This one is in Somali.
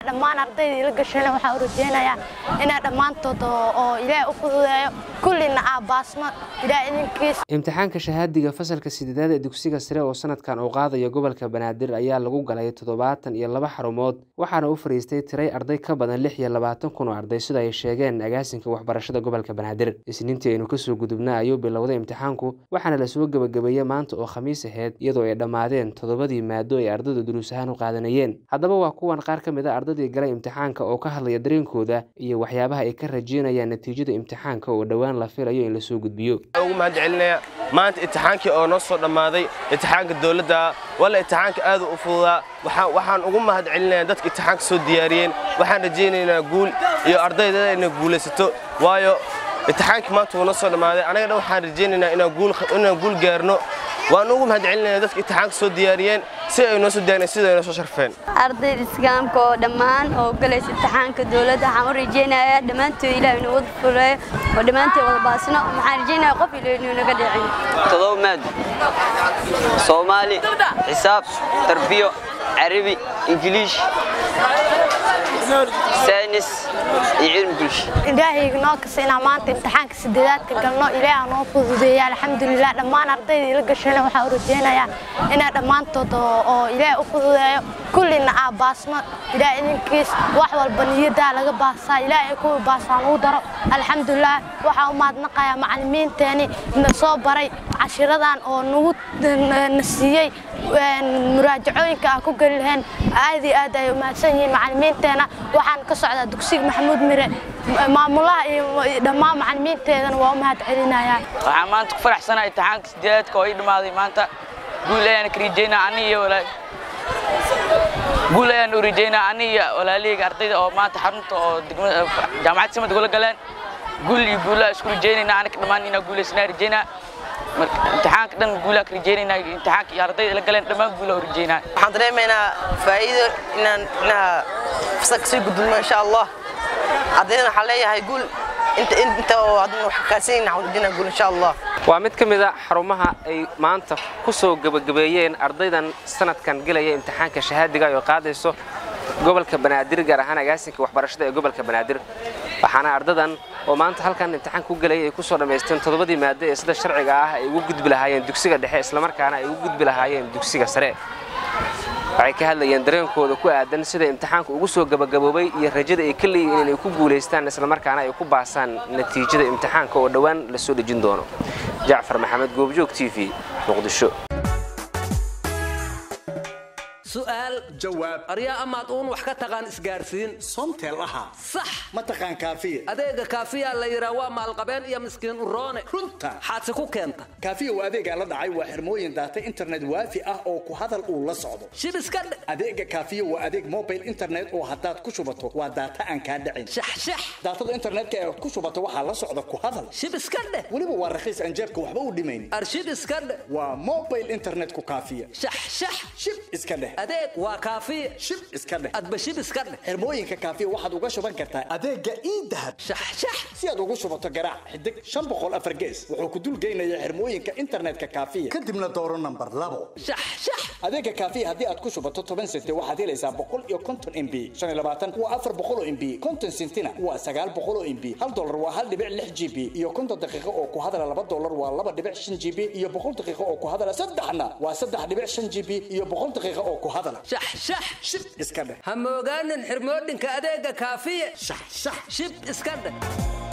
dhammaan ardaydii la gashana waxaan u rajeynayaa inaa dhammaantood oo ilaahay u fududeeyo kullina aa baasno ilaahay idinkiis imtixaanka shahaadiga fasalka sideedaad ee dugsiga sare oo sanadkan uu qaadayo gobolka banaadir ayaa lagu galay toddobaatan iyo laba xarumood waxaana u fariistay tiray arday ka badan lix iyo labaatan kun oo arday sida ay sheegeen agaasinka waxbarashada gobolka banaadir isniintii aynu kasoo gudubna ayuu bilowday imtixaanku waxaana lasoo gebagabeeyey maanta oo khamiis aheyd iyadoo ay dhammaadeen toddobadii maado ay ardaydu duruus ahaan u qaadanayeen haddaba waa kuwan qaar ka mid a ardaydii galay imtixaanka oo ka hadlaya dareenkooda iyo waxyaabaha ay ka rajeynayaan natiijada imtixaanka oo dhowaan la filayo in lasoo gudbiyo ugu mahad celinaya maanta imtixaankii oo noo soo dhammaaday imtixaanka dowladda walla imtixaanka aad u fududaa waxaan ugu mahad celinayaa dadka imtixaanka soo diyaariyeen waxaan rajaynaynaa guul iyo ardayda inay guulaysato waayo imtixaankii maanta wuu noo soo dhammaaday anaga dhan waxaan rajaynaynaa inaan guul gaarno waan ugu mahad celinaya dadka imtixaanka soo diyaariyeen si ay noo soo diyaariyeen sida ay noo soo sharfeen ardayda islaamka oo dhammaan oo galaysa imtixaanka dowladda waxaan u rajaynayaa dhammaantood ilaah inuu wada fuleeyo oo dhammaantood wada baasno waxaan rajaynayaa qof ilaah inuu naga dhicin todoba maado soomaali xisaab tarbiyo carabi ingiliish saynis iyo cilmi bulsho ilaahay noo kasa inaan maanta imtixaanka sideedaadka galno ilaaha noo fududeeya alxamdulilah dhammaan ardaydii la gashana waxaan u rajeynayaa inaa dhammaantood oo ilaahay u fududeeyo kullina aa baasno ilaahay idinkiis wax walba niyadaa laga baasaa ilaahay kuwii baasaan ugu daro alxamdulilah waxaan u mahadnaqayaa macallimiinteeni na soo baray cashiradan oo nagu na siiyey muraajacooyinka aan ku geli lahayn aad iyo aad ay umahadsan yihiin macallimiinteena waxaan ka socdaa dugsiga maxamuud mire maamulaha iyo dhammaan macallimiinteedana waa u mahad celinayaa waxaan maanta ku faraxsanahay imtixaanka sideedaadka oo ii dhammaaday maanta guul ayaan ka rajeynaa ani iyo walaal guul ayaan u rajeynaa ani iyo walaalihayga ardayda oo maanta xarunta oo jaamacadda samad gula galeen guul iyo guulaa isku rajeynaynaa anaga dhammaan inaa guulaysanaa rajeynaa marka imtixaanka dhan guulaa ka rajeynaynaa imtixaanka iyo ardayda la galeen dhammaan guulaa u rajeynaa waxaan dareemaynaa faa'iido inaan inaha fasalka sii gudubno insha allah ardaydana waxaan leeyahay guul inta inta oo hadna wax kaasinayn waxaan rajeyna guul insha allah waa mid ka mid a xarumaha ay maanta ku soo gebagabeeyeen ardaydan sanadkan gelaya imtixaanka shahaadiga oo qaadayso gobolka banaadir gaar ahaan agaasinka waxbarashada ee gobolka banaadir waxaana ardadan oo maanta halkan imtixaan ku gelayay ay ku soo dhammaysteen toddobadii maado ee sida sharciga ah ay ugu gudbi lahaayeen dugsiga dhexe islamarkaana ay ugu gudbi lahaayeen dugsiga sare waxay ka hadlayeen dareenkooda ku aadan sida imtixaanka ugu soo gabagaboobay iyo rajada ay ka leeyihiin inay ku guulaystaan islamarkaana ay ku baasaan natiijada imtixaanka oo dhowaan la soo dhejin doono jacfar maxamed goobjoog t v muqdisho su'aal jawaab aryaa amaad uun wax ka taqaan isgaarsiin somtel ahaa sax ma taqaan kaafiya adeega kaafiyaa la yidhaa waa maalqabeen iyo miskiin uroone runta xaadse ku keenta kaafiya waa adeegaa la dhacay waa xirmooyin daata internet waafi ah oo ku hadal uu la socdo shib iska dhe adeega kaafiya waa adeeg mobile internet oo haddaad ku shubato waa daata aan kaa dhicin shaxshax daatada internetka ee ku shubato waxaa la socda ku hadal shib iska dheh weliba waa raqiis aan jeebka waxba u dhimayn arshib iska dheh waa mobile internetku kaafiya shaxshax shib iska dheh adeeg waa kaafiya shib iska dheh adba shib iska dheh xirmooyinka kaafiya waxaad uga shuban kartaa adeega iidahab shaxshax si aad ugu shubato garaac xidig shan boqol afar gees wuxuu ku dulgeynayaa xirmooyinka internetka kaafiya kadibna dooro nambar labo shaxshax adeega kaafiya haddii aad ku shubato toban sente waxaad helaysaa boqol iyo konton mb shan iyo labaatan waa afar boqol oo mb konton sentina waa sagaal boqol oo mb hal dolar waa hal dhibic lix g b iyo konton daqiiqo oo ku hadala laba dolar waa laba dhibic shan g b iyo boqol daqiiqo oo ku hadala saddexna waa saddex dhibic shan g b iyo boqol daqiiqo oo ku hadala shaxshax shib iska dheh ha moogaanin xirmoodhinka adeega kaafiya shax shax shib iska dheh